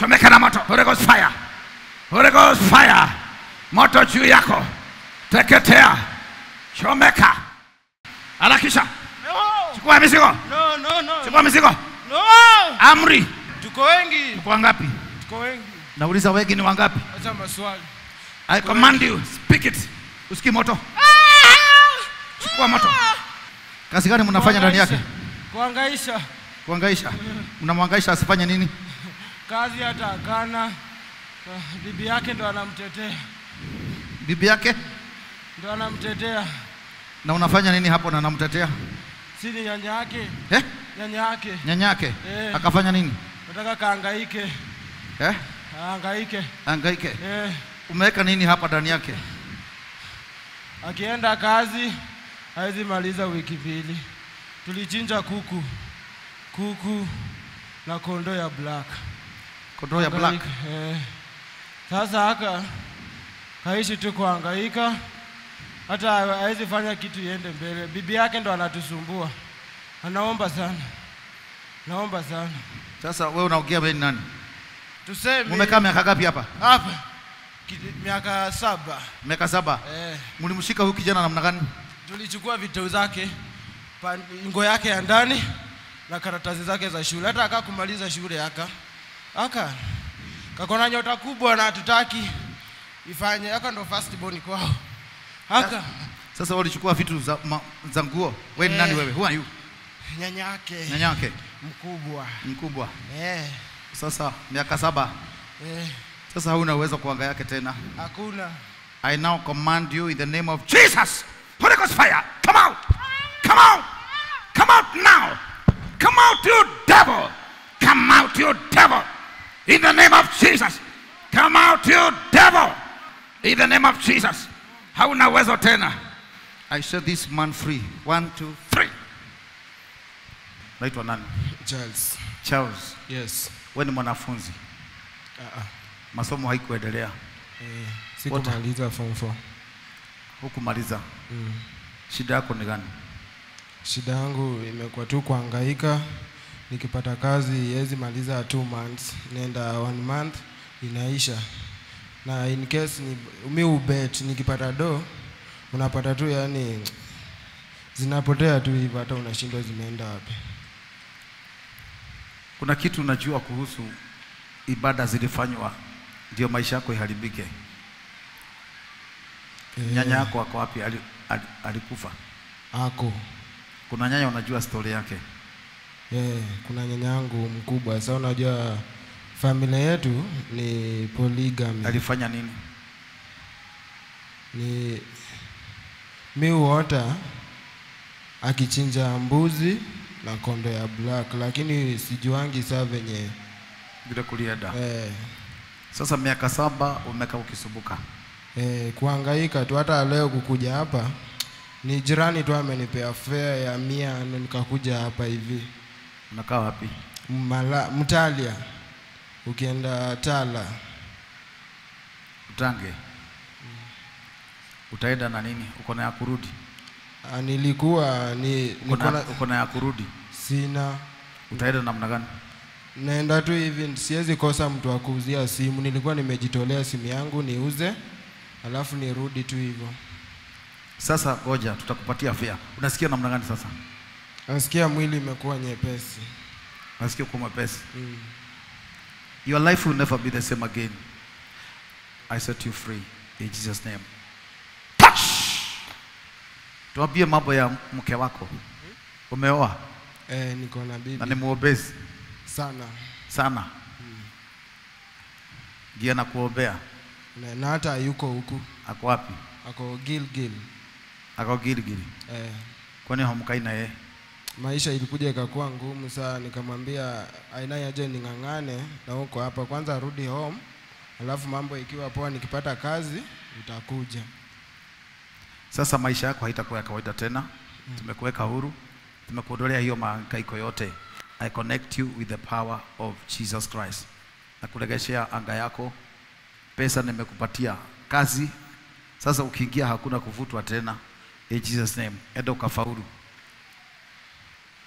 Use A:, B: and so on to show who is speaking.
A: chomeka na moto Holy Ghost fire Holy Ghost fire moto juu yako teketea chomeka harakisha
B: No,
A: chukua mizigo
B: no, no, no.
A: chukua mizigo
B: No.
A: amri
B: Tuko wengi.
A: kwa ngapi
B: Tuko wengi.
A: nauliza wengi ni wangapi
B: Acha maswali.
A: I command you speak it usikii moto chukua moto kazi gani mnafanya ndani yake
B: Kuhangaisha.
A: kuangaisha mnamwangaisha asifanye nini
B: Kazi hata akana. Bibi yake ndo anamtetea.
A: bibi yake
B: Ndo anamtetea.
A: na unafanya nini hapo na namtetea
B: Si ni nyanya yake.
A: eh?
B: Nyanya yake.
A: nyanya yake
B: Eh.
A: akafanya nini
B: Nataka kahangaike.
A: eh?
B: Ahangaike.
A: angaike
B: Eh.
A: umeweka nini hapa ndani yake
B: Akienda kazi hawezi maliza wiki mbili. Tulichinja kuku, kuku na kondoo ya black.
A: kondoo ya black
B: Hangaika, Eh. Sasa haka haishi tu kuhangaika, hata hawezi fanya kitu iende mbele. Bibi yake ndo anatusumbua, anaomba sana, naomba sana.
A: sasa wewe unaongea wewe ni nani
B: Tuseme
A: mumekaa miaka ngapi hapa
B: hapa ki- miaka saba
A: miaka saba
B: eh,
A: mlimshika huyu kijana namna gani
B: tulichukua vitu zake pa- ngo yake ya ndani na karatasi zake za shule, hata aka kumaliza shule aka aka kakona nyota kubwa na hatutaki ifanye aka ndo first born kwao aka
A: sasa walichukua vitu za, ma, za nguo wewe ni
B: Eh.
A: nani wewe who are you
B: nyanya yake
A: nyanya yake
B: mkubwa
A: mkubwa
B: eh,
A: sasa miaka saba
B: eh,
A: sasa hauna uwezo kuanga yake tena
B: hakuna
A: I now command you in the name of Jesus. Holy Ghost fire, come out, come out, come out now, come out, you devil, come out, you devil, in the name of Jesus, come out, you devil, in the name of Jesus. Hauna uwezo tena. I set this man free. One, two, three. Naitwa nani?
B: Charles
A: Charles.
B: yes
A: Wewe ni mwanafunzi,
B: uh -uh.
A: masomo haikuendelea,
B: eh, sikumaliza form 4
A: hukumaliza.
B: mm.
A: Shida yako ni gani?
B: Shida yangu imekuwa tu kuhangaika, nikipata kazi iwezi maliza two months, nenda one month inaisha, na in case ni, mi ubet nikipata do unapata tu yani zinapotea tu hivyo, hata unashindwa zimeenda wapi.
A: Kuna kitu unajua kuhusu ibada zilifanywa ndio maisha yako iharibike.
B: Eh,
A: Nyanya yako ako wapi? Ali, ali, alikufa.
B: ako
A: Kuna nyanya unajua stori yake.
B: eh, kuna nyanya yangu mkubwa. Sasa unajua familia yetu ni polygamy.
A: Alifanya nini?
B: ni mi huota akichinja mbuzi na kondo ya black, lakini sijuangi saa venye
A: Vile kulienda.
B: eh,
A: Sasa miaka saba umekaa ukisumbuka.
B: eh, kuhangaika tu. Hata leo kukuja hapa ni jirani tu amenipea fare ya mia na nikakuja hapa hivi
A: Unakaa wapi?
B: Mala, Mtalia ukienda Tala
A: Utange. Utaenda na nini? Uko na ya kurudi?
B: Ah, nilikuwa ni
A: Uko
B: nilikuwa
A: na,
B: na-
A: uko na ya kurudi?
B: sina
A: Utaenda namna gani?
B: naenda tu hivi, siwezi kosa mtu wa kuuzia simu. Nilikuwa nimejitolea simu yangu niuze, alafu nirudi tu hivyo.
A: Sasa ngoja tutakupatia fare. Unasikia namna gani sasa?
B: Nasikia mwili imekuwa nyepesi
A: Unasikia uko mwepesi?
B: mm.
A: Your life will never be the same again. I set you free in Jesus name. Touch! Tuambie mambo ya mke wako. Umeoa
B: Eh, niko na
A: na
B: bibi
A: ni muombezi
B: sana
A: sana. Ndio nakuombea.
B: na, na hata yuko huku
A: Ako wapi?
B: ako Gilgil.
A: Ako Gilgili.
B: Eh,
A: Kwani hamkai na yeye?
B: maisha ilikuja ikakuwa ngumu saa, nikamwambia aina yaje ning'ang'ane na huko hapa kwanza, arudi home, alafu mambo ikiwa poa, nikipata kazi utakuja.
A: Sasa maisha yako haitakuwa ya kawaida tena. Tumekuweka huru, tumekuondolea hiyo mahangaiko yote. I connect you with the power of Jesus Christ. Nakuregeshea anga yako, pesa nimekupatia, kazi. Sasa ukiingia hakuna kuvutwa tena. In Jesus name, enda ukafaulu.